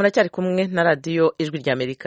muracyari kumwe na radiyo ijwi ry'amerika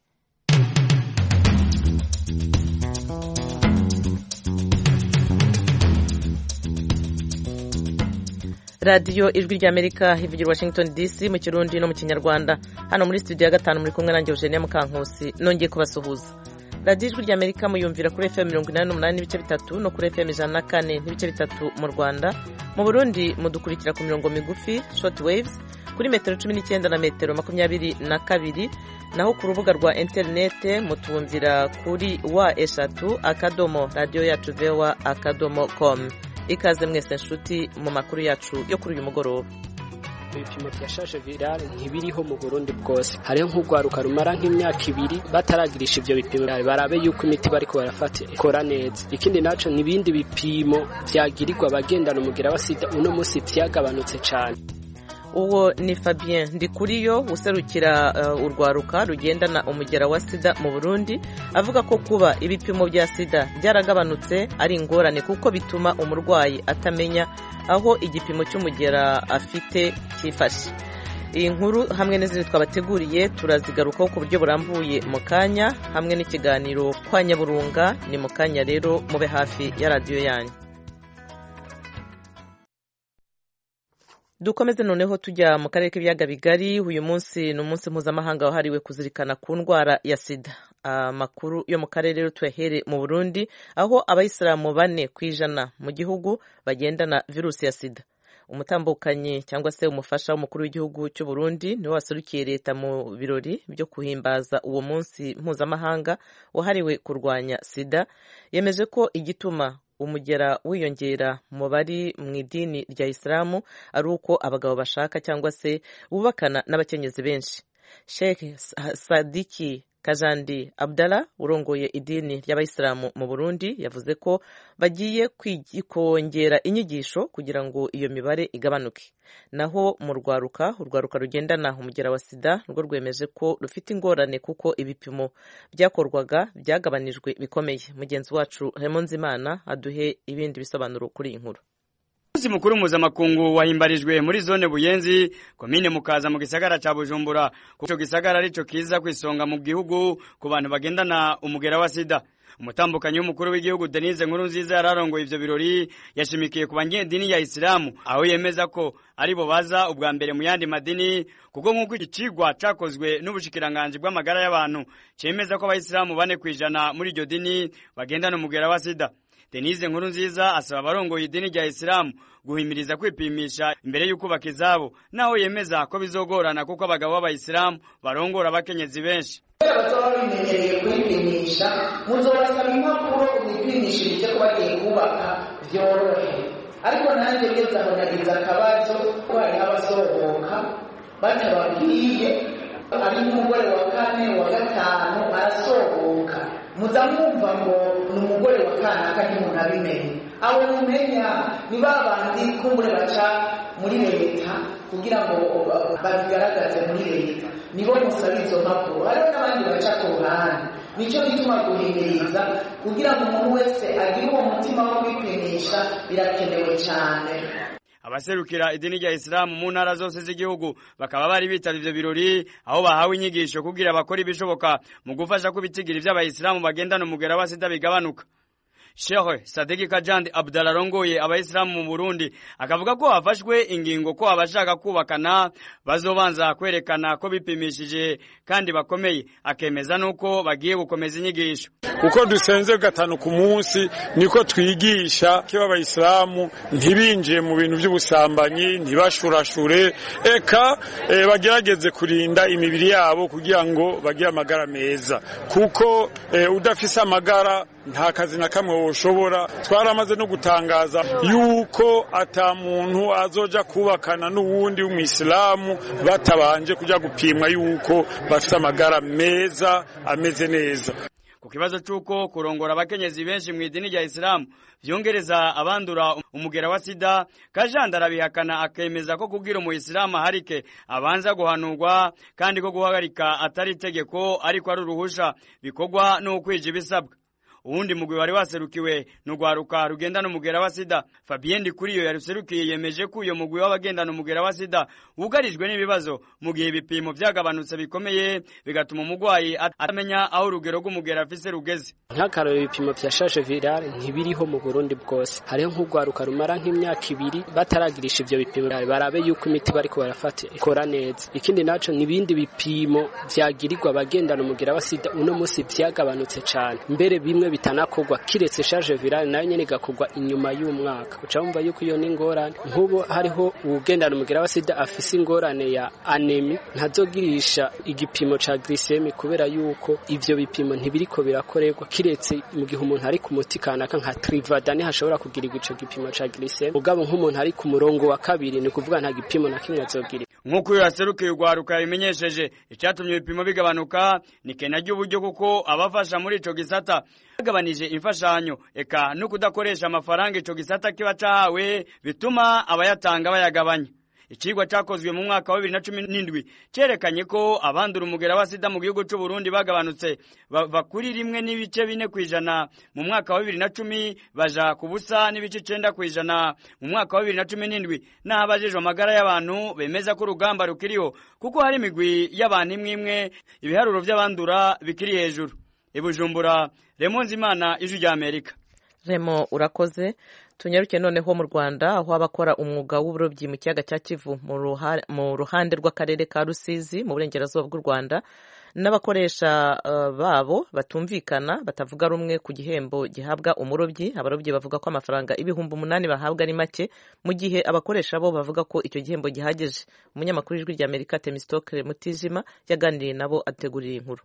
radiyo ijwi ry'amerika ivugira washington dc mu kirundi no mu kinyarwanda hano muri studio ya gatanu muri kumwe nanjye eugenia mukankusi nongeye kubasuhuza radiyo ijwi ry'amerika muyumvira kuri fm mirongo inani n'umunani n'ibice bitatu no kuri fm ijana na kane n'ibice bitatu mu rwanda mu burundi mudukurikira ku mirongo migufi short waves kuri metero cumi n'icyenda na metero makumyabiri na kabiri naho ku rubuga rwa interinete mutumvira kuri wa eshatu akadomo radiyo yacu vewa akadomo komu ikaze mwese nshuti mu makuru yacu yo kuri uyu mugoroba ibipimo bya shaje virale ntibiriho mu burundi bwose hariho nk'urwaruka rumara nk'imyaka ibiri bataragirisha ibyo bipimo barabe yuko imiti bariko barafata ikora neza ikindi naco n'ibindi bipimo vyagirirwa abagendana umugira wa sida uno musi vyagabanutse cane uwo ni fabien ndikuriyo userukira uh, urwaruka rugendana umugera wa sida mu burundi avuga ko kuba ibipimo bya sida byaragabanutse ari ingorane kuko bituma umurwayi atamenya aho igipimo cy'umugera afite cyifashe iyi nkuru hamwe n'izindi twabateguriye turazigarukaho ku buryo burambuye mu kanya hamwe n'ikiganiro kwa nyaburunga ni mu kanya rero mube hafi ya radiyo yanyu dukomeze noneho tujya mu karere k'ibiyaga bigari uyu munsi ni umunsi mpuzamahanga wahariwe kuzirikana ku ndwara ya sida amakuru yo mu karere rero tuyahere mu burundi aho abayisilamu bane ku ijana mu gihugu bagendana virusi ya sida umutambukanyi cyangwa se umufasha w'umukuru w'igihugu cy'u Burundi niwe waserukiye leta mu birori byo guhimbaza uwo munsi mpuzamahanga wahariwe kurwanya sida yemeje ko igituma umugera wiyongera mu bari mu idini rya isilamu ari uko abagabo bashaka cyangwa se bubakana n'abakenyezi benshi sheikh sadiki kajandi abdallah urongoye idini ry'abayisilamu mu burundi yavuze ko bagiye kongera inyigisho kugira ngo iyo mibare igabanuke naho mu rwaruka urwaruka rugendana umugera wa sida rwo rwemeje ko rufite ingorane kuko ibipimo byakorwaga byagabanijwe bikomeye mugenzi wacu Nzimana aduhe ibindi bisobanuro kuri iyi nkuru umunsi mukuru mpuzamakungu wahimbarijwe muri zone buyenzi komine mukaza mu gisagara ca bujumbura kuco gisagara arico kiza kwisonga mu gihugu ku bantu bagendana umugera wa sida umutambukanyi w'umukuru w'igihugu denise nkuru nziza yararongoye ivyo birori yashimikiye ku banyedini ya isilamu aho yemeza ko ari bo baza ubwa mbere mu yandi madini kuko nk'uko iki cigwa cakozwe n'ubushikiranganji bw'amagara y'abantu cemeza ko abayisilamu bane kw'ijana muri iryo dini bagendana umugera wa sida denise nkuru nziza asaba abarongoye idini rya isilamu guhimiriza kwipimisha imbere y'ukubaka izabo naho yemeza ko bizogorana kuko abagabo b'abayisilamu barongora abakenyezi benshi bazaba bimenyereye kwipimisha muzobasaba impapuro mwipimishirije ko bagiye kubaka byorohe ariko nanjye ngeze aho nagize akabazo ko hariho abasohoka batababwiye ari nk'umugore wa kane wa gatanu arasohoka muza mwumva ngo ni umugore wa kanaka ntimuntu abimenye abo mumenya ni ba bandi kumbure baca muri leta kugira ngo bazigaragaze muri leta nibo musaba izo mpapuro hariho n'abandi baca ku ruhande nicyo gituma guhimiriza kugira ngo umuntu wese agire uwo mutima wo kwipimisha birakenewe cyane abaserukira idini rya isilamu mu ntara zose z'igihugu bakaba bari bitavye ivyo birori aho bahawe inyigisho kugira bakora ibishoboka mu gufasha ko ibitigiri vy'abayisilamu bagendana umugera wa sida bigabanuka Sheikh Sadiki Kajandi Abdallah arongoye abayisilamu mu Burundi akavuga ko hafashwe ingingo ko abashaka kubakana bazobanza kwerekana ko bipimishije kandi bakomeye akemeza nuko bagiye gukomeza inyigisho uko dusenze gatanu ku munsi niko twigisha ko abayisilamu ntibinjiye mu bintu by'ubusambanyi ntibashurashure eka e, bagerageze kurinda imibiri yabo kugira ngo bagire amagara meza kuko e, udafise amagara nta kazi na kamwe woshobora twaramaze no gutangaza yuko ata muntu azoja kubakana n'uwundi w'umwisilamu batabanje kuja gupimwa yuko bafite amagara meza ameze neza ku kibazo c'uko kurongora abakenyezi benshi mu idini rya isilamu vyongereza abandura umugera wa sida kajanda arabihakana akemeza ko kugira umuyisilamu aharike abanza guhanurwa kandi ko guhagarika atari itegeko ariko ari uruhusha bikorwa n'ukwija ibisabwa uwundi mugwi wari waserukiwe n'urwaruka rugendana umugera wa sida fabien ndikuriyo yaruserukiye yemeje ko uyo mugwi w'abagendana umugera wa sida wugarijwe n'ibibazo mu gihe ibipimo vyagabanutse bikomeye bigatuma umugwayi atamenya aho urugero rw'umugera afise rugeze nk'akararo ibipimo vya charge virale ntibiriho mu burundi bwose hariho nk'urwaruka rumara nk'imyaka ibiri bataragirisha ivyo bipimo barabe yuko imiti bariko barafata ikora neza ikindi naco n'ibindi bipimo vyagirirwa abagendana umugera wa sida uno musi vyagabanutse cane mbere bimwe bitanakorwa kiretse charge virale nayo nyene igakorwa inyuma y'umwaka uca wumva yuko iyo n'ingorane nk'ubu hariho uwugendana umugera wa sida afise ingorane ya anemi ntazogirisha igipimo ca glycemie kubera yuko ivyo bipimo ntibiriko birakorerwa kiretse mu gihe umuntu ari ku muti kanaka nka trivadani hashobora kugirirwa ico gipimo ca glycemie ugabo nk'umuntu ari ku murongo wa kabiri ni kuvuga nta gipimo na kimwe azogira nk'uko uyu yaserukiye urwaruka yabimenyesheje icyatumye ibipimo bigabanuka ni kena ry'uburyo kuko abafasha muri ico gisata bagabanije imfashanyo eka no kudakoresha amafaranga ico gisata kiba cahawe bituma abayatanga bayagabanya icigwa cakozwe mu mwaka wa bibiri na cumi n'indwi cerekanye ko abandura umugera wa sida mu gihugu c'u Burundi bagabanutse bava kuri rimwe n'ibice bine kw'ijana mu mwaka wa bibiri na cumi baja ku busa n'ibice icenda kw'ijana mu mwaka wa bibiri na cumi n'indwi n'aho abajejwe amagara y'abantu bemeza ko urugamba rukiriho kuko hari imigwi y'abantu imwe imwe ibiharuro vy'abandura bikiri hejuru ibujumbura remonzi imana ijwi rya amerika remo urakoze tunyaruke noneho mu rwanda aho abakora umwuga w'uburobyi mu kiyaga cya kivu mu ruhande rw'akarere ka rusizi mu burengerazuba bw'u rwanda n'abakoresha babo batumvikana batavuga rumwe ku gihembo gihabwa umurobyi abarobyi bavuga ko amafaranga ibihumbi umunani bahabwa ari make mu gihe abakoresha bo bavuga ko icyo gihembo gihagije umunyamakuru w'ijwi rya amerika temisitokere mutijima yaganiriye nabo ategurira inkuru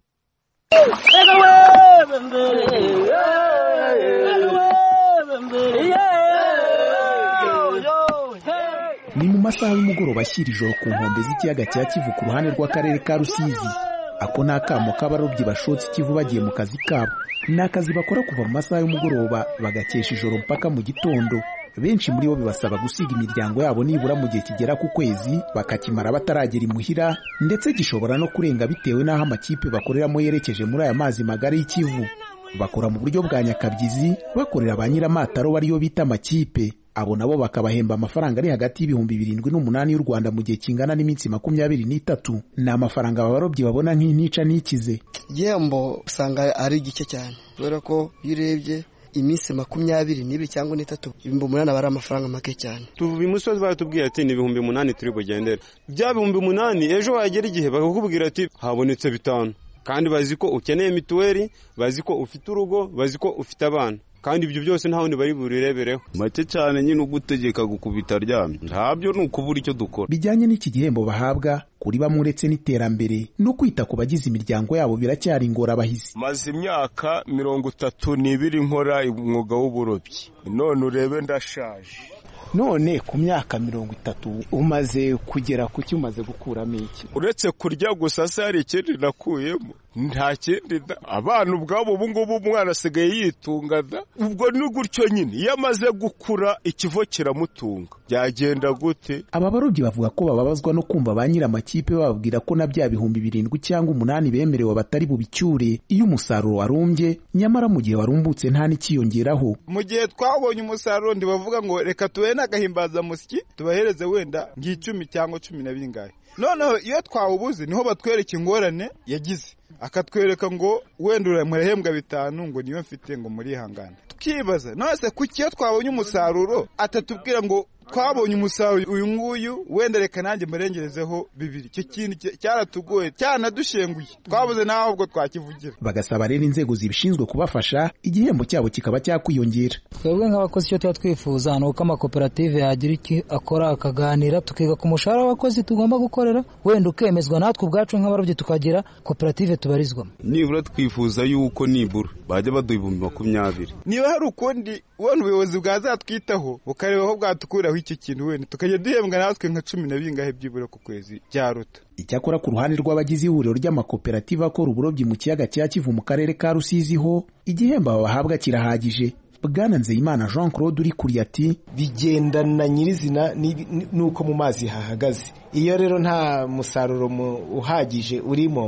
ni mu masaha y'umugoroba ashyira ijoro ku nkombe z'ikiyaga cya kivu ku ruhande rw'akarere ka rusizi ako ni akamo k'abarobyi bashotse ikivu bagiye mu kazi kabo ni akazi bakora kuva mu masaha y'umugoroba bagakesha ijoro mpaka mu gitondo benshi muri bo bibasaba gusiga imiryango yabo nibura mu gihe kigera ku kwezi bakakimara bataragera imuhira ndetse gishobora no kurenga bitewe n'aho amakipe bakoreramo yerekeje muri aya mazi magari y'ikivu bakora mu buryo bwa nyakabyizi bakorera ba nyiramataro bariyo bita amakipe abo nabo bakabahemba amafaranga ari hagati y'ibihumbi birindwi n'umunani y'u Rwanda mu gihe kingana n'iminsi makumyabiri n'itatu ni amafaranga abarobyi babona nk'intica n'ikize igihembo usanga ari gike cyane kubera ko iyo urebye iminsi makumyabiri n'ibiri cyangwa n'itatu ibihumbi umunani aba ari amafaranga make cyane tuvuye imusozi baratubwiye ati ni ibihumbi umunani turi bugendere bya bihumbi umunani ejo wagera igihe bakakubwira ati habonetse bitanu kandi bazi ko ukeneye mituweli bazi ko ufite urugo bazi ko ufite abana kandi ibyo byose nta wundi bari burirebereho make cyane nyine ugutegeka gukubita aryamye ntabyo ni ukubura icyo dukora bijyanye n'iki gihembo bahabwa kuri bamwe uretse n'iterambere no kwita ku bagize imiryango yabo biracyari ingorabahizi maze imyaka mirongo itatu n'ibiri nkora umwuga w'uburobyi none urebe ndashaje none ku myaka mirongo itatu umaze kugera ku cyo umaze gukuramo iki uretse kurya gusa se hari ikindi nakuyemo nta kindi abana ubwabo ubu ngubu umwana asigaye yitunga da ubwo ni gutyo nyine iyo amaze gukura ikivo kiramutunga byagenda gute aba barobyi bavuga ko bababazwa no kumva ba nyir'amakipe bababwira ko na bya bihumbi birindwi cyangwa umunani bemerewe batari bubicyure iyo umusaruro warumbye nyamara mu gihe warumbutse nta n'ikiyongeraho mu gihe twabonye umusaruro ndibavuga ngo reka tube n'agahimbazamusyi tubahereze wenda ng'icumi cyangwa cumi na bingahe noneho iyo twawubuze niho batwereka ingorane yagize akatwereka ngo wenda murahembwa bitanu ngo niyo mfite ngo murihangane tukibaza none kuki iyo twabonye umusaruro atatubwira ngo twabonye umusaruro uyu nguyu wenda reka nanjye murengerezeho bibiri icyo kintu cyaratugoye cyanadushenguye twabuze naho ubwo twakivugira bagasaba rero inzego zibishinzwe kubafasha igihembo cyabo kikaba cyakwiyongera twebwe nk'abakozi icyo tuba twifuza ni uko amakoperative yagira icyo akora akaganira tukiga ku mushahara w'abakozi tugomba gukorera wenda ukemezwa natwe ubwacu nk'abarobyi tukagira koperative tubarizwamo nibura twifuza yuko nibura bajya baduha ibihumbi makumyabiri niba hari ukundi ubona ubuyobozi bwazatwitaho bukareba aho bwatukuraho icyo kintu wenda tukajya duhembwa natwe nka cumi na bingahe byibura ku kwezi byaruta icyakora ku ruhande rw'abagize ihuriro ry'amakoperative akora uburobyi mu kiyaga cya kivu mu karere ka rusizi ho igihembo bahabwa kirahagije bwana nzeyimana jean claude uri kuri ati bigendana nyirizina n'uko mu mazi hahagaze iyo rero nta musaruro uhagije urimo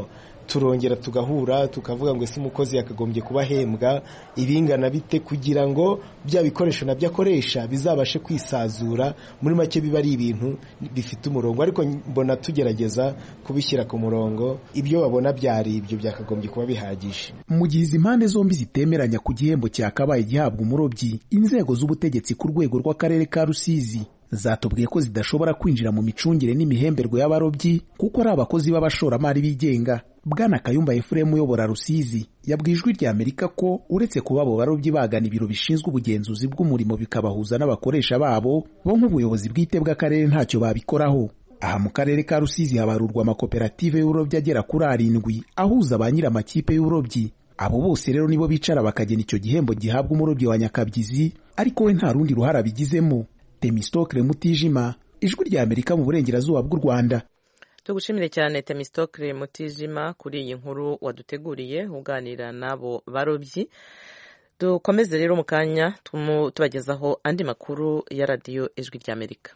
turongera tugahura tukavuga ngo ese umukozi yakagombye kuba ahembwa ibingana bite kugira ngo bya bikoresho nabyo akoresha bizabashe kwisazura muri make biba ari ibintu bifite umurongo ariko mbona tugerageza kubishyira ku murongo ibyo babona byari ibyo byakagombye kuba bihagije mu gihe izi mpande zombi zitemeranya ku gihembo cyakabaye gihabwa umurobyi inzego z'ubutegetsi ku rwego rw'akarere ka rusizi zatubwiye ko zidashobora kwinjira mu micungire n'imihemberwe y'abarobyi kuko ari abakozi b'abashoramari bigenga bwana kayumba efuremu uyobora rusizi yabwiye ijwi rya amerika ko uretse kuba abo barobyi bagana ibiro bishinzwe ubugenzuzi bw'umurimo bikabahuza n'abakoresha babo bo nk'ubuyobozi bwite bw'akarere ntacyo babikoraho aha mu karere ka rusizi habarurwa amakoperative y'uburobyi agera kuri arindwi ahuza ba nyir'amakipe y'uburobyi abo bose rero nibo bicara bakagena icyo gihembo gihabwa umurobyi wa nyakabyizi ariko we nta rundi ruhare abigizemo temistokle mutijima ijwi rya amerika mu burengerazuba bw'u rwanda tugushimire cyane temistokle mutijima kuri iyi nkuru waduteguriye uganira n'abo barobyi dukomeze rero mu kanya tubagezaho andi makuru ya radiyo ijwi rya amerika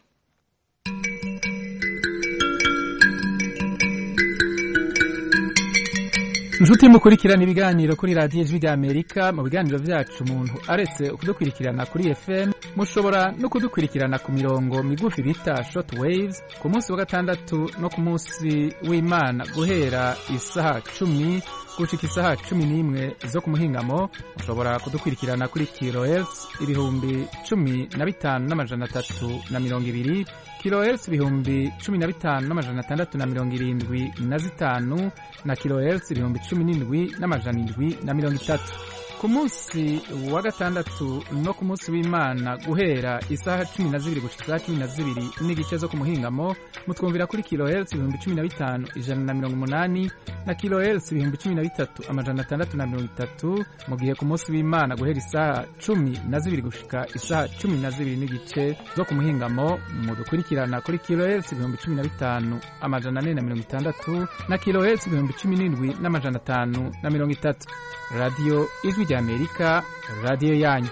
inshuti mukurikirana ibiganiro kuri radiyo ijwi rya amerika mu biganiro byacu umuntu aretse kudukurikirana kuri fm mushobora no kudukurikirana ku mirongo migufi bita short waves ku munsi wa gatandatu no ku munsi w'imana guhera isaha cumi gushika isaha cumi n'imwe zo ku muhingamo mushobora kudukurikirana kuri kilohertz ibihumbi cumi na bitanu n'amajana atatu na mirongo ibiri kilohertz ibihumbi cumi na bitanu n'amajana atandatu na mirongo irindwi na zitanu na kilohertz ibihumbi cumi n'indwi n'amajana indwi na mirongo itatu ku munsi wa gatandatu no ku munsi w'imana guhera isaha cumi na zibiri gushika isaha cumi na zibiri n'igice zo ku muhingamo mutwumvira kuri kilohertz ibihumbi cumi na bitanu ijana na mirongo umunani na kilohertz ibihumbi cumi na bitatu amajana atandatu na mirongo itatu mu gihe ku munsi w'imana guhera isaha cumi na zibiri gushika isaha cumi na zibiri n'igice zo ku muhingamo mudukurikirana kuri kilohertz ibihumbi cumi na bitanu amajana ane na mirongo itandatu na kilohertz ibihumbi cumi n'indwi n'amajana atanu na mirongo itatu radiyo ijwi rya amerika radiyo yanyu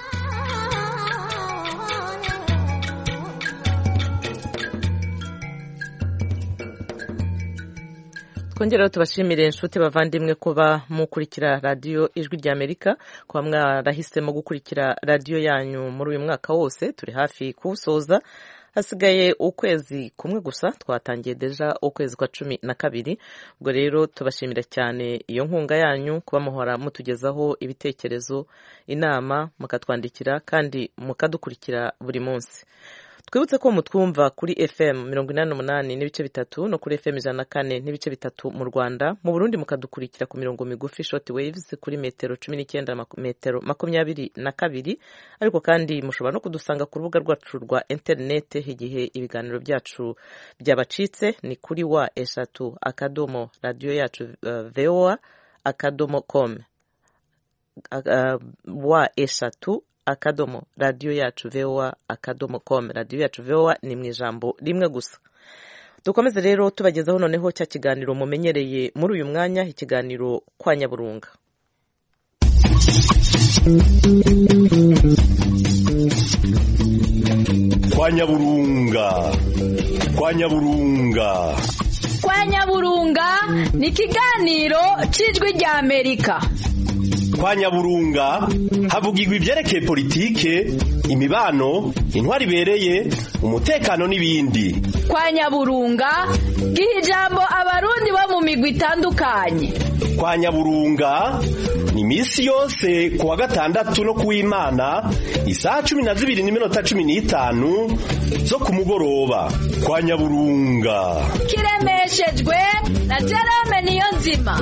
twongeraho tubashimire inshuti bavandimwe kuba mukurikira radiyo ijwi rya amerika kuba mwarahisemo gukurikira radiyo yanyu muri uyu mwaka wose turi hafi kuwusoza hasigaye ukwezi kumwe gusa twatangiye deja ukwezi kwa cumi na kabiri ubwo rero tubashimira cyane iyo nkunga yanyu kuba muhora mutugezaho ibitekerezo inama mukatwandikira kandi mukadukurikira buri munsi twibutse ko mutwumva kuri fm mirongo inani n'umunani n'ibice bitatu no kuri fm ijana na kane n'ibice bitatu mu rwanda mu burundi mukadukurikira ku mirongo migufi short waves kuri metero cumi n'icyenda metero makumyabiri na kabiri ariko kandi mushobora no kudusanga ku rubuga rwacu rwa interinete igihe ibiganiro byacu byabacitse ni kuri wa eshatu akadomo radiyo yacu uh, voa akadomo com uh, wa eshatu akadomo radiyo yacu voa akadomo com radiyo yacu voa ni mu ijambo rimwe gusa dukomeze rero tubagezaho noneho cya kiganiro mumenyereye muri uyu mwanya ikiganiro kwa nyaburunga kwa nyaburunga kwa nyaburunga kwa nyaburunga ni ikiganiro cy'ijwi rya amerika kwa nyaburunga havugirwa ibyerekeye politike imibano intwari ibereye umutekano n'ibindi kwa nyaburunga giha ijambo abarundi bo mu migwi itandukanye kwa nyaburunga ni iminsi yose ku wa gatandatu no ku w'imana isaha cumi na zibiri n'iminota cumi n'itanu zo ku mugoroba kwa nyaburunga kiremeshejwe na jerome niyo nzima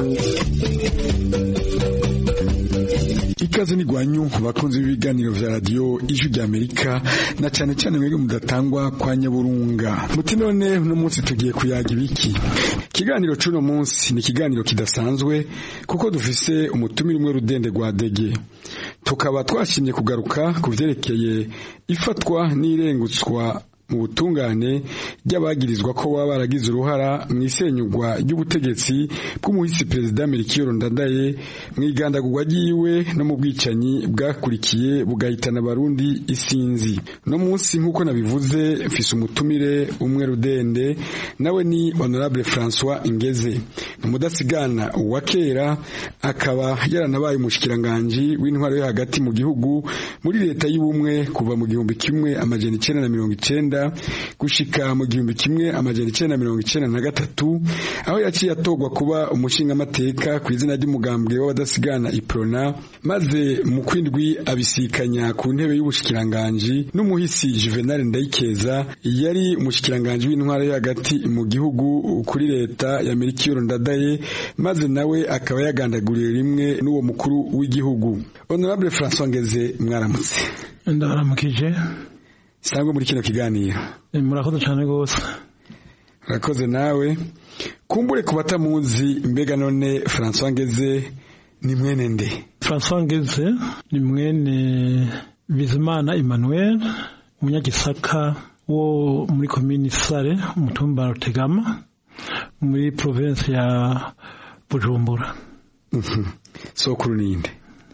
ikaze ni gwanyu bakunzi b'ibiganiro vya radio ijwi rya Amerika na cyane cyane mwebwe mudatangwa kwa nyaburunga muti none uno munsi tugiye kuyaga ibiki kiganiro cuno munsi ni kiganiro kidasanzwe kuko dufise umutumire umwe rudende rwa dege tukaba twashimye kugaruka ku vyerekeye ifatwa n'irengutswa mu butungane ry'abagirizwa ko baba baragize uruhara mu isenyugwa ry'ubutegetsi bw'umuhisi perezida Melchior Ndadaye mu igandagurwa ryiwe no mu bwicanyi bwakurikiye bugahitana abarundi isinzi no munsi nk'uko nabivuze mfise umutumire umwe rudende nawe ni honorable François Ingeze ni umudasigana wa kera akaba yaranabaye umushikiranganji w'intwaro yo hagati mu gihugu muri leta y'ubumwe kuva mu gihumbi kimwe amajana icenda na mirongo icenda gushika mu gihumbi kimwe amajana icenda na mirongo icenda na gatatu aho yaciye atorwa kuba umushingamateka ku izina ry'umugambwe w'abadasigana iprona maze mu kwindwi abisikanya ku ntebe y'ubushikiranganji n'umuhisi Juvenal Ndayikeza yari umushikiranganji w'intwaro yo hagati mu gihugu kuri leta ya Melchior Ndadaye maze nawe akaba yagandaguriye rimwe n'uwo mukuru w'igihugu honorable François Ngeze mwaramutse ndabaramukije sangwa muri kino kiganiro murakoze cyane rwose urakoze nawe kumbure ku batamuzi mbega none François Ngeze ni mwene nde François Ngeze ni mwene Bizimana Emmanuel umunyagisaka wo muri komini Sare umutumba Rutegama muri province ya Bujumbura sokuru ninde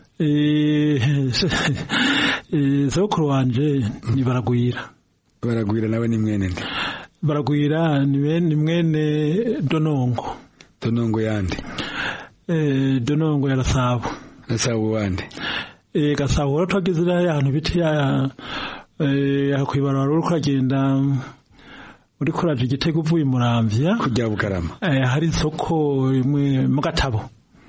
sokuru wanje ni baragwira baragwira nawe ni mwene nde baragwira ni mwene donongo donongo yande donongo ya gasabo gasabo wande gasabo rero twagize iriya hantu biti ya kwibarura uri kuragenda uri kuraje igitego uvuye muramvya kujya bugarama hari isoko rimwe mu gatabo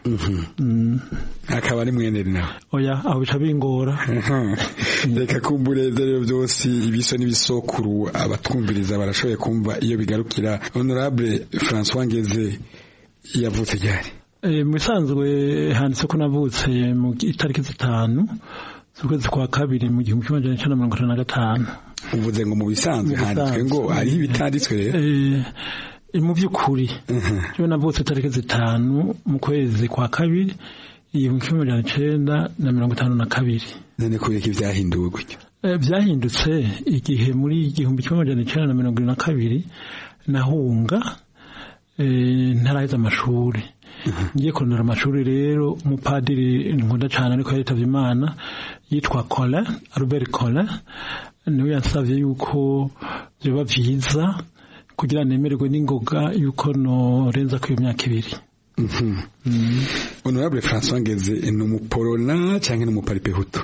akaba ari mwene nawe oya aho bica bingora reka kumbure rero byose ibiso n'ibisokuru abatwumviriza barashoboye kumva iyo bigarukira honorable François Ngeze yavutse ryari mu bisanzwe handitse ko navutse mu itariki zitanu z'ukwezi kwa kabiri mu gihumbi kimwe magana cyenda mirongo itanu na gatanu uvuze ngo mu bisanzwe handitswe ngo hariho ibitanditswe rero mu by'ukuri rero navutse tariki zitanu mu kwezi kwa kabiri igihumbi kimwe magana cyenda na mirongo itanu na kabiri none kubera ko ibyahinduwe gutyo byahindutse igihe muri igihumbi kimwe magana cyenda na mirongo irindwi na kabiri nahunga ntaraheza amashuri ngiye kurondera amashuri rero umupadiri nkunda cyane ariko yaritavye imana yitwa Colin Albert Colin niwe yansavye yuko byoba vyiza kugira nemererwe n'ingoga yuko norenza ku iyo myaka ibiri honorable François Ngeze ni umuporona cyangwa ni umuparipehutu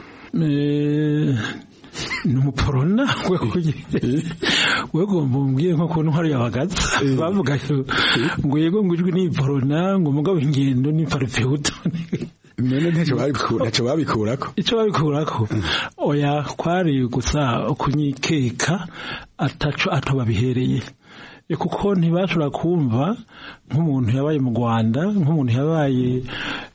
ni umuporona wego mbwiye nko kuntu hari abagaza bavuga ngo yego ngo ijwi ni porona ngo umugabo ingendo ni paripeuto none ntacyo babikurako icyo babikurako oya kwari gusa kunyikeka ataco ato babihereye kuko ntibashobora kumva nk'umuntu yabaye mu rwanda nk'umuntu yabaye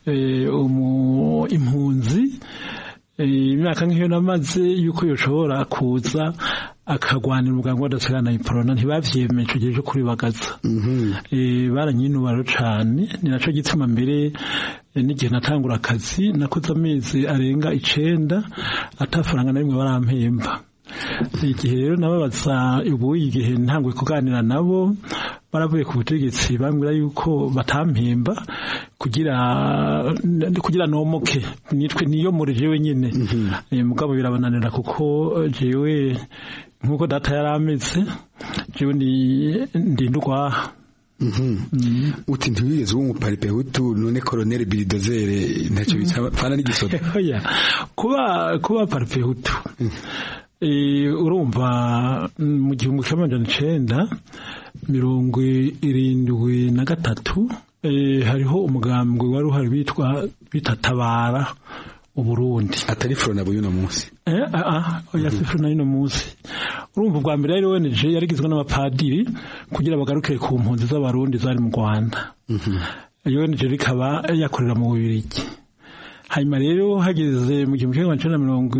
impunzi imyaka nk'iyo namaze yuko yoshobora kuza akagwanira umuganga w'adasigana iporona ntibavyemeje ico gihe cyo kuribagaza baranyinubaro cane ni naco gituma mbere n'igihe natangura akazi nakoze amezi arenga icenda atafaranga na rimwe barampemba igihe rero nababaza ubu igihe ntangwe kuganira nabo baravuye ku butegetsi bambwira yuko batampemba kugira kugira nomoke nitwe niyo muri jewe nyine mugabo birabananira kuko jewe nkuko data yari ameze jewe ndi ndwaha uti ntiwigeze uba umuparipehutu none koroneri biridozere ntacyo bipfana n'igisoda kuba kuba paripehutu urumva mu gihumbi kimwe magana icenda mirongo irindwi na gatatu hariho umugambwe wari uhari witwa bita tabara uburundi atari frona b'uno munsi oya si frona y'uno munsi urumva ubwa mbere yari ONG yarigizwe n'abapadiri kugira bagarukire ku mpunzi z'abarundi zari mu rwanda iyo ONG rikaba yakorera mu bubirigi hanyuma rero hageze mu gihumbi kimwe magana cyenda mirongo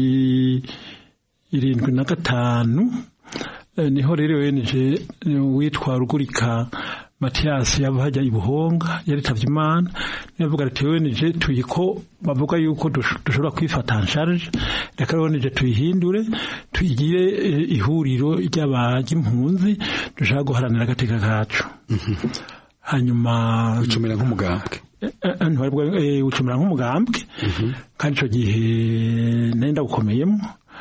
irindwi na gatanu niho rero ONG witwa rugurika matiyasi yava hajya i buhonga yaritavye imana niyavuga ati wenije tuyiko bavuga yuko dushobora kwifata nsharge reka wenije tuyihindure tuyigire ihuriro ry'impunzi dushaka guharanira agateka kacu hanyuma ucumira nk'umugambwe ucumira nk'umugambwe kandi icyo gihe nari ndawukomeyemo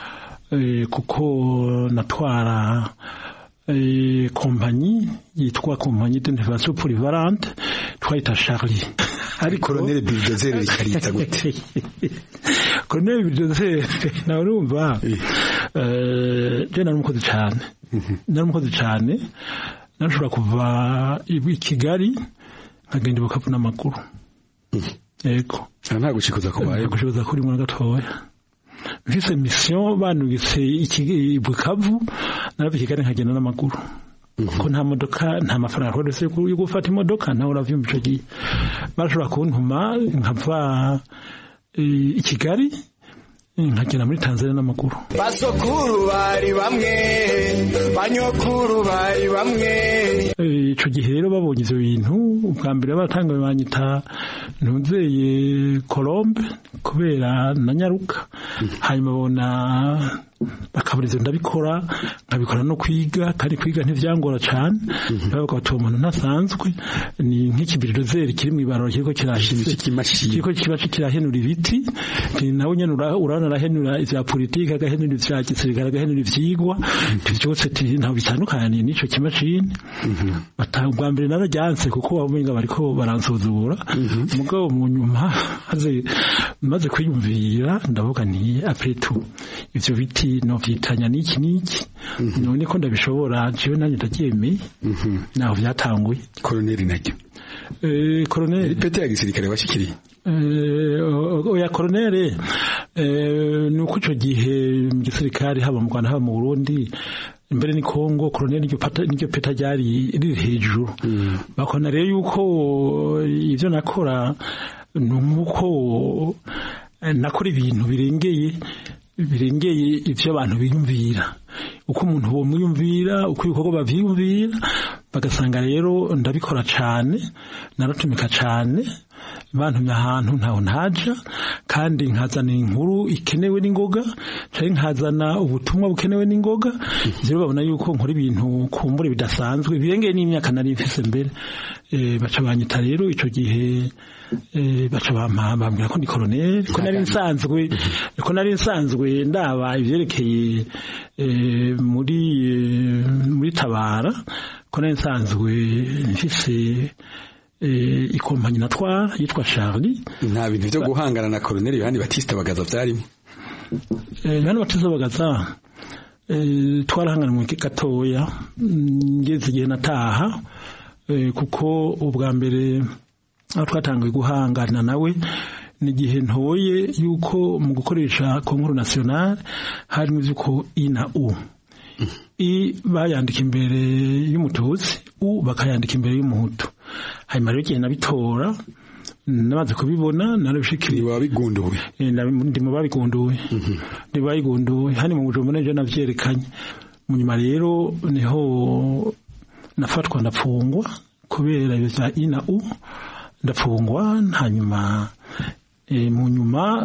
kuko natwara kompanyi yitwa kompanyi d'intervention polyvalente twayita Charlie ariko Colonel Bildozer rikarita gute Colonel Bildozer nawe urumva eh je nari umukozi cyane nari umukozi cyane nashobora kuva i Kigali nkagenda bukavu n'amaguru yego nta gushikuza kubaye nta gushikuza kuri mu gatoya mfise mission banugise iki bukavu narava kigali nkagenda n'amaguru kuko nta modoka nta mafaranga akoretse yo gufata imodoka nawe uravyumva ico gihe barashobora kuntuma nkava i kigali nkagenda muri tanzania n'amaguru basokuru bari bamwe banyokuru bari bamwe ico gihe rero babonye ivyo bintu ubwa mbere batangaye banyita ntuzeye colombe kubera na nyaruka hanyuma babona bakaburiza ndabikora nkabikora no kwiga kandi kwiga ntivyangora cane bavuga bati uwo muntu ntasanzwe ni nk'ikibirozeri kiri mw'ibararo kiriko kiriko kiba kirahenura ibiti nawe nyene urabona arahenura ivya politike agahenura ivya gisirikare agahenura ivyigwa vyose ntaho bitandukaniye n'ico kimashini bwa mbere nararyanse kuko wamenga bariko baransuzugura mugabo mu nyuma maze kwiyumvira ndavuga nti apretu ivyo biti novyitanya n'iki n'iki none ko ndabishobora jewe nanjye ndaryemeye naho vyatanguye koroneri naryo koroneri pete ya gisirikare washikiriye oya koroneri ni uko ico gihe mu gisirikare haba mu rwanda haba mu burundi imbere ni kongo koroneri niryo peta ryari riri hejuru bakona rero yuko ivyo nakora ni nk'uko nakora ibintu birengeye birengeye ivyo abantu biyumvira uko umuntu bomwiyumvira uko ibikorwa bavyiyumvira bagasanga rero ndabikora cane naratumika cane bantumye ahantu ntaho ntaja kandi nkazana inkuru ikenewe n'ingoga canke nkazana ubutumwa bukenewe n'ingoga rero babona yuko nkora ibintu kumbure bidasanzwe birengeye n'imyaka nari mfise mbere baca banyita rero ico gihe baca bambwira ko ndi koroneri ko nari nsanzwe ko nari nsanzwe ndaba ivyerekeye muri muri tabara ko nari nsanzwe mfise ikompanyi natwara yitwa Charlie nta bintu byo guhangana na koroneri Yohani Batista bagaza vyarimo Yohani Batista bagaza twarahangana mu gatoya ngeze igihe nataha kuko ubwa mbere aho twatangiye guhangana nawe ni igihe ntoye yuko mu gukoresha konkuru nationale harimo ivyuko i na u i bayandika imbere y'umututsi u bakayandika imbere y'umuhutu hanyuma rero igihe nabitora namaze kubibona narabishikiriye wabigunduye ndi mu babigunduye ndi babigunduye hano mu bujumbura nje navyerekanye mu nyuma rero niho nafatwa ndapfungwa kubera ibyo bya i na u ndapfungwa hanyuma mu nyuma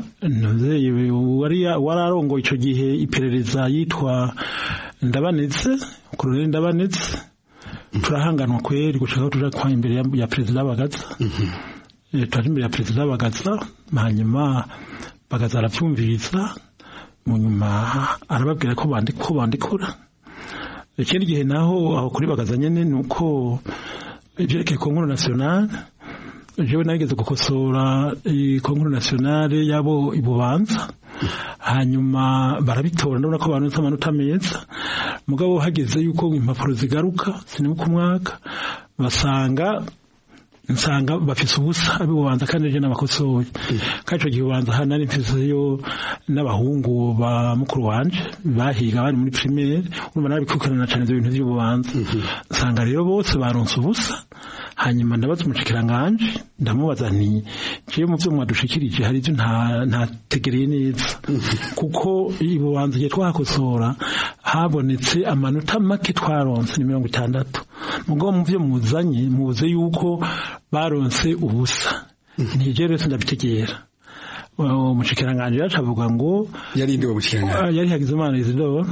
wari arongoye icyo gihe iperereza yitwa ndabanetse koroneli ndabanetse turahanganwa kweri gushaka tuja kwa imbere ya perezida bagaza turaje imbere ya perezida bagaza hanyuma bagaza aravyumviriza mu nyuma arababwira ko bandikura ikindi gihe naho aho kuri bagaza nyene ni uko ivyerekeye konkuru nationale jewe nageze gukosora konkuru nationale yabo ibubanza hanyuma barabitora ndabona ko banutse amanota meza mugabo hageze yuko impapuro zigaruka sinibuka umwaka basanga nsanga bafise ubusa abibubanza kandi je n'abakosoye kandi ico gihe ubanza hano nari mfiseyo n'abahungu ba mukuru wanje bahiga bari muri primaire urumva narabikurikirana cane ivyo bintu vy'ububanza nsanga rero bose baronse ubusa hanyuma ndabaza umushikiranganje ndamubaza nti ciye mu vyo mwadushikirije hari ivyo ntategereye neza kuko ibubanza igihe twahakosora habonetse amanota make twaronse ni mirongo itandatu mugabo mu vyo muzanye muze yuko baronse ubusa nije rero ndabitegera umushikiranganje yacu avuga ngo yari ndi umushikiranganje yari Hagizimana Isidore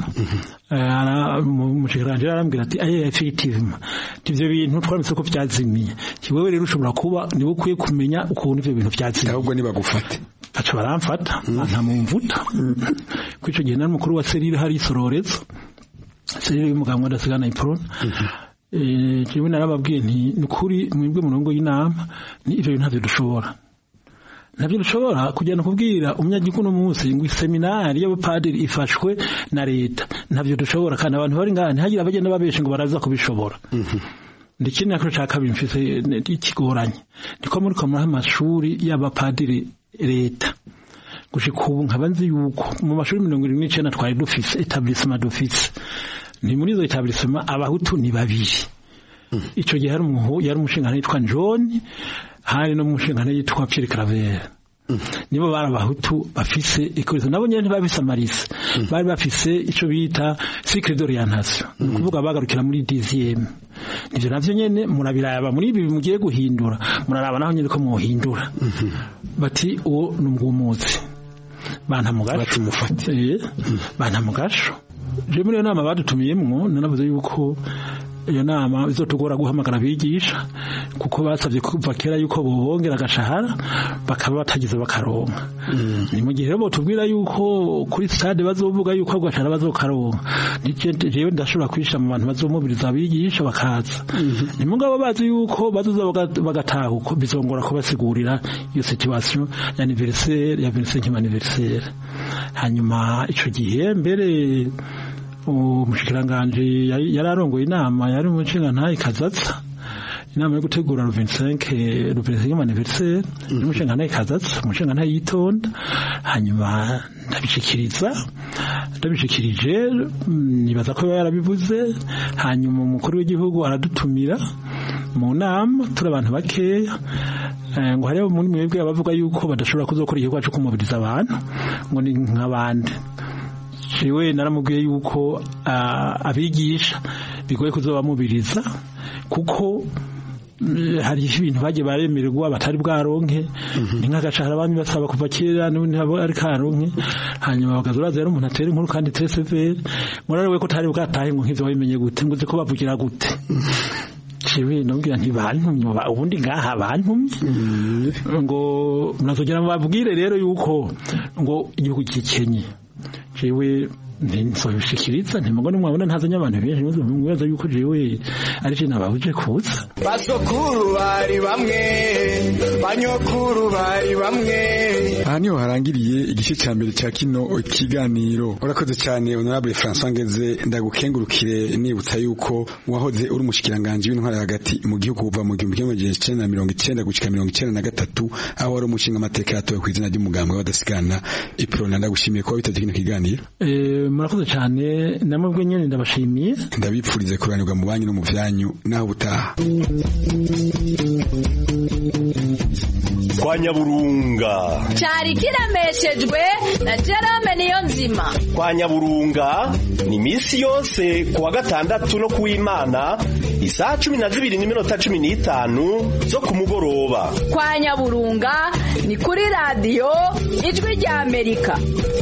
umushikiranganje arambwira ati aye effectivement ivyo bintu twaramutse ko byazimiye kiwewe rero ushobora kuba niwe ukwiye kumenya ukuntu ivyo bintu byazimiye ahubwo nibagufate baca baramfata nta mumvuta kwico gihe nari mukuru wa serire hari isororezo serire y'umuganga wadasigana iprone eh jewe narababwiye nti nukuri mwebwe murongo y'inama ni ivyo bintu ntavyo dushobora nabyo dushobora kugenda kubwira umunyagihugu munsi ngo seminari y'abapadiri ifashwe na leta ntabyo dushobora kandi abantu bari ngaha ntihagire abagenda babeshe ngo baraza kubishobora ndetse nako cya kabiri mfise ikigoranye niko muri ko muri amashuri y'abapadiri leta gushika ubu nkaba nzi yuko mu mashuri mirongo irindwi n'icenda twari dufise etablissement dufise ni muri izo etablissement abahutu ni babiri ico gihe hari umuhu yari umushinga yitwa John hari no mushinga yitwa Pierre Claver nibo bari abahutu bafise ikorizo nabo nyene ntibafise amarise bari bafise ico bita cycle d'orientation ni ukuvuga bagarukira muri dixième nivyo navyo nyene murabiraba muri ibi mugiye guhindura muraraba naho nyene ko muhindura bati uwo ni umwumuzi bantamugasho mufate bantamugasho je muri iyo nama badutumiyemwo nanavuze yuko iyo nama izotugora guhamagara abigisha kuko basabye kuva kera yuko bobongera agashahara bakaba batagize bakaronka ni mu gihe rero tubwira yuko kuri stade bazovuga yuko agashahara bazokaronka jewe ndashobora kwisha mu bantu bazomubiriza abigisha bakaza ni mugabo bazi yuko bazoza bagatahuka bizongora kubasigurira iyo situation ya anniversaire ya 25 anniversaire hanyuma ico gihe mbere umushikiranganje yari arongoye inama yari mu nshinga ntayi kazatsa inama yo gutegura le 25 le 25 anniversaire n'umushinga ntayi kazatsa umushinga ntayi yitonda hanyuma ndabishikiriza ndabishikirije nibaza ko yarabivuze hanyuma umukuru w'igihugu aradutumira mu nama turi abantu bakeya ngo hariho muri mwebwe abavuga yuko badashobora kuzokora igikorwa cyo kumubiriza abantu ngo ni nk'abandi jewe naramubwiye yuko abigisha bigoye kuzobamubiriza kuko hari ibintu bagiye baremererwa batari bwaronke ni nk'agashahara bamwe basaba kuva kera n'ubundi ntabwo ari karonke hanyuma bakaza uraza rero umuntu atera inkuru kandi itere severe murariwe ko utari bwatahe ngo nk'ivyo wabimenye gute ngo uzi ko bavugira gute jewe nabwira nti bantumye ubundi ngaha bantumye ngo murazogira babwire rero yuko ngo igihugu gikenye jewe nsobishikiriza ntimugone mwabona ntazanye abantu benshi mwibaza yuko jewe ari je nabahuje kuza basokuru bari bamwe banyokuru bari bamwe aha niho harangiriye igice cya mbere cya kino kiganiro urakoze cyane honorable François Ngeze ndagukengurukire nibutsa yuko wahoze uri umushikiranganje w'intwara hagati mu gihugu kuva mu gihumbi kimwe magana cyenda mirongo icyenda gushika mirongo icyenda na gatatu aho wari umushinga amateka yatowe ku izina ry'umugambwe w'abadasigana iprona ndagushimiye kuba witabye kino kiganiro murakoze cyane namwe nyine ndabashimiye ndabipfurize kuranirwa mu banyu no mu byanyu naho ubutaha kwa nyaburunga cyari kiremeshejwe na Jerome niyo nzima kwa nyaburunga ni misi yose kuwa gatandatu no kuw'imana isaha cumi na zibiri n'iminota cumi n'itanu zo ku mugoroba kwa nyaburunga ni kuri radiyo ijwi rya amerika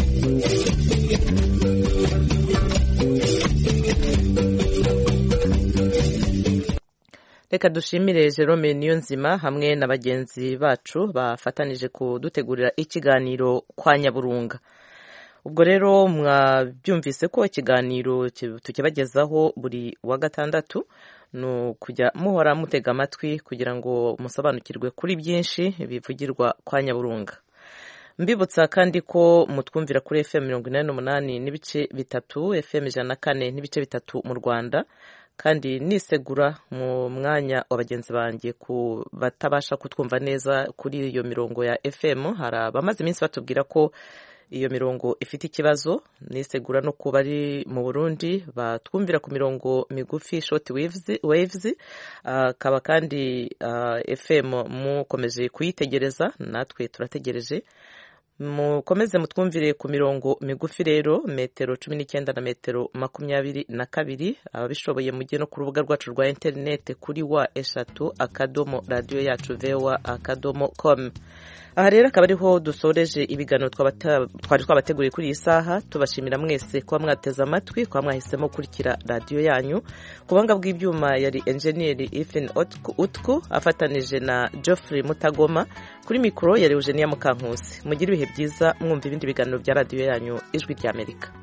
reka dushimire Jerome niyo nzima hamwe na bagenzi bacu bafatanije kudutegurira ikiganiro kwa nyaburunga ubwo rero mwabyumvise ko ikiganiro tukibagezaho buri wa gatandatu ni ukujya muhora mutega amatwi kugira ngo musobanukirwe kuri byinshi bivugirwa kwa nyaburunga mbibutsa kandi ko mutwumvira kuri fm mirongo inani n'umunani n'ibice bitatu fm ijana na kane n'ibice bitatu mu rwanda kandi nisegura mu mwanya wa bagenzi banjye ku batabasha kutwumva neza kuri iyo mirongo ya fm hari abamaze iminsi batubwira ko iyo mirongo ifite ikibazo nisegura no kuba ari mu burundi batwumvira ku mirongo migufi short waves akaba kandi fm mukomeje kuyitegereza natwe turategereje mukomeze mutwumvire ku mirongo migufi rero metero cumi n'icyenda na metero makumyabiri na kabiri ababishoboye mujye no ku rubuga rwacu rwa interineti kuri wa eshatu akadomo radiyo yacu vewa akadomo komu aha rero akaba ariho dusoreje ibiganiro twari twabateguriye kuri iyi saha tubashimira mwese kuba mwateze amatwi kuba mwahisemo gukurikira radiyo yanyu ku buhanga bw'ibyuma yari enjeniyeri ifin utku afatanije na geoffrey mutagoma kuri mikoro yari eugenia mukankusi mugire ibihe byiza mwumva ibindi biganiro bya radiyo yanyu ijwi ry'amerika